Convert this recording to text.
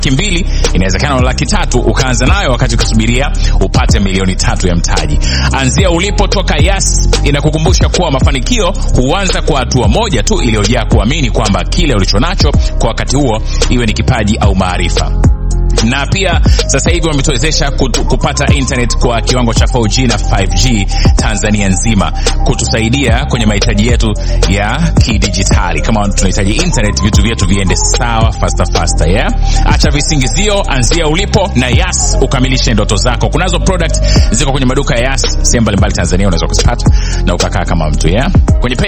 laki mbili inawezekana una laki tatu ukaanza nayo wakati ukisubiria upate milioni tatu ya mtaji. Anzia ulipo, toka Yas inakukumbusha kuwa mafanikio huanza kwa hatua moja tu iliyojaa kuamini kwamba kile ulichonacho kwa wakati huo, iwe ni kipaji au maarifa na pia sasa hivi wametuwezesha kupata internet kwa kiwango cha 4G na 5G Tanzania nzima, kutusaidia kwenye mahitaji yetu ya kidijitali. Kama tunahitaji internet, vitu vyetu viende sawa faster faster, yeah. Acha visingizio, anzia ulipo na Yas ukamilishe ndoto zako. Kunazo product ziko kwenye maduka ya Yas sehemu mbalimbali Tanzania, unaweza kuzipata na ukakaa kama mtu yeah. Kwenye